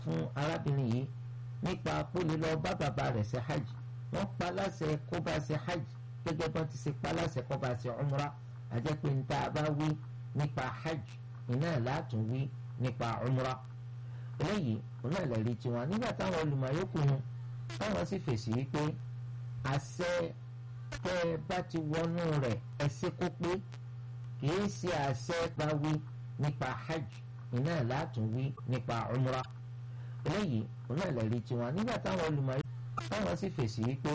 fún arábìnrin yìí nípa kó lè lọ bá bàbá rẹ̀ ṣe hajj wọ́n pa láṣẹ kó bá ṣe hajj gẹ́gẹ́ bọ́n ti ṣe pa láṣẹ kó bá ṣe umra àjẹ́ pé ní tá a bá wí nípa hajj iná látún wí nípa umra eléyìí òun náà lè rí tiwọn nígbà táwọn olùmọ̀ọ́yọ́kù wọn táwọn sì fèsì wípé àṣẹ tẹ́ ẹ bá ti wọnú rẹ̀ ẹsẹ̀ kó pé kìí ṣe àṣẹ bá wí nípa hajj iná látún wí nípa umra eléyìí òun náà lè rí tiwọn nígbà táwọn olùmọ̀ọ́yọ́kù táwọn sì fèsì wípé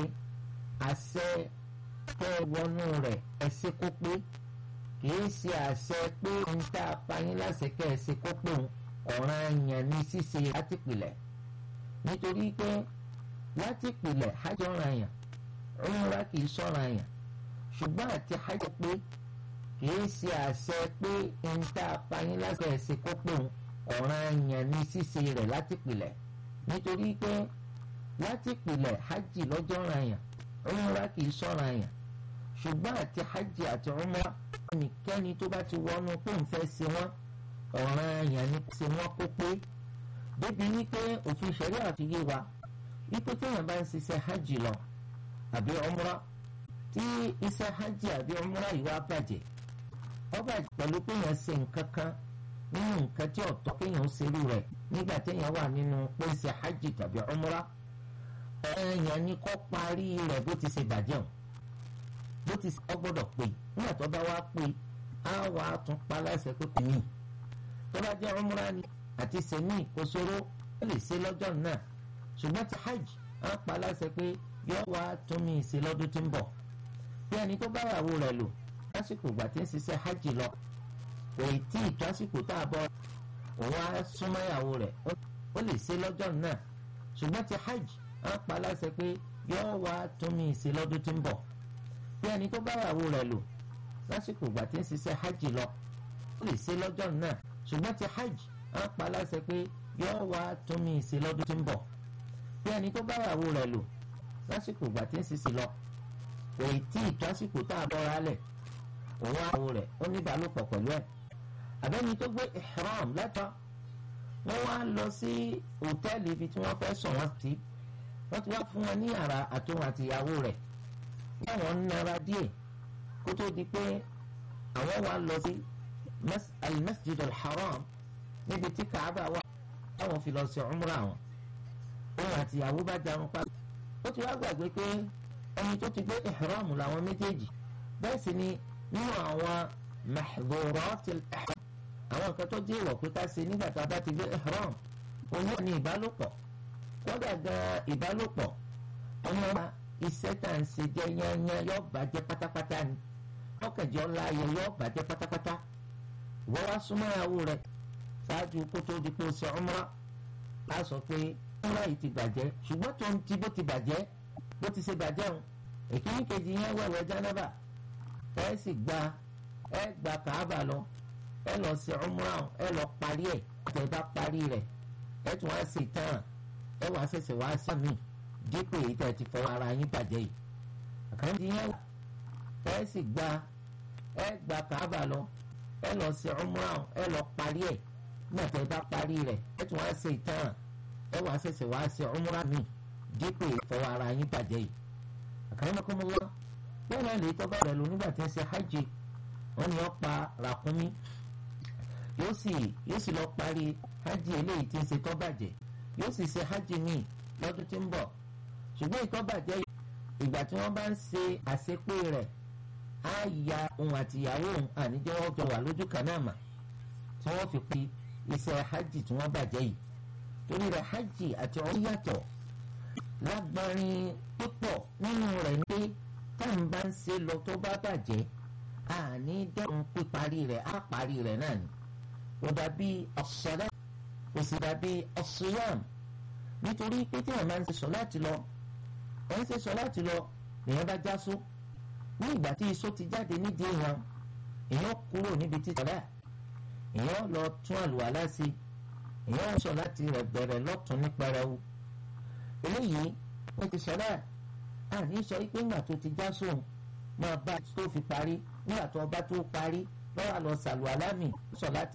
àṣẹ tẹ́ ẹ wọnú rẹ̀ ẹsẹ̀ kó pé kìí ṣe àṣẹ pé ń tá a pa yín láṣẹ kẹ́ ẹ ṣe kó pé òun ọ̀ràn yẹn ní ṣíṣe láti pìlẹ̀ nítorí pé láti pìlẹ̀ hajj ọ̀ràn yẹn umra kìí sọ̀ràn yẹn ṣùgbọ́n àti hajj pé kìí ṣe àṣẹ pé ń tá a pa yín láṣẹ ẹ̀ṣẹ̀ kó pé òun ọ̀ràn yẹn ní ṣíṣe rẹ̀ láti pìlẹ̀ nítorí pé láti pìlẹ̀ hajj lọ́jọ́ ọ̀ràn yẹn umra kìí sọ̀ràn yẹn ṣùgbọ́n àti hajj àti umra ẹnikẹ́ni tó bá ti wọnú pé ń fẹ́ ṣe wọ́n ọ̀ràn èèyàn ní ṣe wọ́n kó pé débi wípé òfin ṣẹ̀rí àti yé wa wípé téèyàn bá ń ṣiṣẹ́ hajj lọ àbí umra tí iṣẹ́ hajj àbí umra yìí wá bàjẹ́ ó bàjẹ́ pẹ̀lú pé èèyàn ṣe nǹkan kan nínú nǹkan tí ọ̀tọ̀ kéèyàn ó ṣerú rẹ̀ nígbà téèyàn wà nínú pé ń ṣe hajj tàbí umra ọ̀ràn èèyàn ní kó parí rẹ̀ bó ti ṣe bàjẹ́ o bó ti ṣe gbọ́dọ̀ pé nígbà tó bá wá pé á wà á tún pa láṣẹ pé kò ní tó bá jẹ́ umra ni àti sẹ́mi kò ṣòro ó lè ṣe lọ́jọ́ náà ṣùgbọ́n ti hajj á pa láṣẹ pé yóò wá tún mí ṣe lọ́dún tí ń bọ̀ bí ẹni tó bá yàwó rẹ̀ lò lásìkò ìgbà tí ń ṣiṣẹ́ hajj lọ kò tí ì tó àsìkò tá a bọ̀ òun á súnmọ́ ìyàwó rẹ̀ ó lè ṣe lọ́jọ́ náà ṣùgbọ́n ti hajj á pa láṣẹ pé yóò wá tún mí ṣe lọ́dún tí ń bọ̀ bí ẹni tó bá yàwó rẹ̀ lò lásìkò ìgbà tí ń ṣiṣẹ́ hajj lọ ó lè ṣe lọ́jọ́ náà ṣùgbọ́n ti hajj á pa láṣẹ pé yóò wá tún mí ṣe lọ́dún tí ń bọ̀ bí ẹni tó bá yàwó rẹ̀ lò lásìkò ìgbà tí ń ṣiṣẹ́ lọ kò tí ì tó àsìkò tá a bọ́ra lẹ̀ òun àwọ̀ rẹ̀ ó ní ìbálòpọ̀ pẹ̀lú ẹ̀ àbẹ́ni tó gbé ihram lẹ́tọ́ wọ́n wá lọ sí hòtẹ́ẹ̀lì ibi tí wọ́n fẹ́ sọ wọ́n sí wọ́n ti wá fún wọn ní yàrá àtòun àti ìyàwó rẹ̀ báwọn ń nara díẹ̀ kó tó di pé àwọn wá lọ sí al-masjid al-haram níbi tí kaaba wà táwọn fi lọ sí umra wọn òun àti ìyàwó bá jarun pa ó ti wá gbàgbé pé ẹni tó ti gbé ihram làwọn méjèèjì bẹ́ẹ̀ sì ni nínú àwọn mahdhurat al-ihram àwọn nǹkan tó jẹ́ ìwọ̀ pé ká ṣe nígbà tá a bá ti gbé ihram òun náà ní ìbálòpọ̀ kódà gan ìbálòpọ̀ ọmọ wa iṣẹ́ tá à ń ṣe jẹ́ yányán yóò bàjẹ́ pátápátá ni ọkànjẹ́ ọ̀la ayẹ yóò bàjẹ́ pátápátá wọ́n wá súnmọ́ ìyàwó rẹ̀ ṣáájú kó tó di pé ó ṣe umra á sọ pé umra yìí ti bàjẹ́ ṣùgbọ́n tó ń ti bó ti bàjẹ́ bó ti ṣe bàjẹ́ òun èkíní kejì yẹn wẹ̀wẹ̀ jánábà ẹ sì gba ẹ gba kàábà lọ ẹ lọ ṣe umra ẹ lọ parí ẹ tẹ bá parí rẹ̀ ẹ tún wá ṣe tán ẹ wá ṣẹ̀ṣẹ̀ wá sàmì dípò èyí tẹ́ ti fọwọ́ ara yín bàjẹ́ yìí àkàndí yẹn wà ẹ sì gba ẹ gba kàábà lọ ẹ lọ ṣe umrah ẹ lọ parí ẹ nígbà tẹ́ bá parí rẹ̀ ẹ tún wá ṣe ìtàn ẹ wá ṣẹ̀ṣẹ̀ wá ṣe umrah mi dípò èyí fọwọ́ ara yín bàjẹ́ yìí àkàndínlọ́kọ́mọ́lá bẹ́ẹ̀ náà lè tọ́ bá rẹ̀ lò nígbà tí ń ṣe hajj wọn ni wọ́n pa ràkúnmí yóò sì yóò sì lọ parí hajj eléyìí tí ń ṣe tọ́ bàjẹ́ yóò sì ṣe hajj míì lọ́dún tí ń bọ̀ ṣùgbọ́n ìtọ́bàjẹ́ ìgbà tí wọ́n bá ń ṣe àṣepé rẹ̀ á ya òun àti ìyàwó òun àníjẹ́ wọ́n jọ wà lójú kan náà mà tí wọ́n fi pe iṣẹ́ hajj tí wọ́n bàjẹ́ yìí torí rẹ̀ hajj àti ọ̀hún yàtọ̀ lágbárin púpọ̀ nínú rẹ̀ ní pé táwọn bá ń ṣe lọ tó bá bàjẹ́ àní dẹ́rùn píparí rẹ̀ á parí rẹ̀ náà ni kò dàbí ọ̀sọ̀lá kò sì dàbí ọ̀sọ̀yàm nítorí pé tí wọn máa ń ṣe sọ láti lọ ẹ ń ṣe sọ láti lọ èèyàn bá já só ní ìgbà tí iṣó ti jáde nídìí èèyàn èèyàn kúrò níbi títọ́lá èèyàn lọ tún àlùwàlá sí èèyàn sọ láti rẹ̀ bẹ̀rẹ̀ lọ́tún ní pẹrẹwu eléyìí wọ́n ti sọ náà àní sọ pé ńgbà tó ti já sóun máa bá tó fi parí nígbà tó ọba tó parí lọ́wọ́ àlọ́ sàlùwàlá mi sọ láti.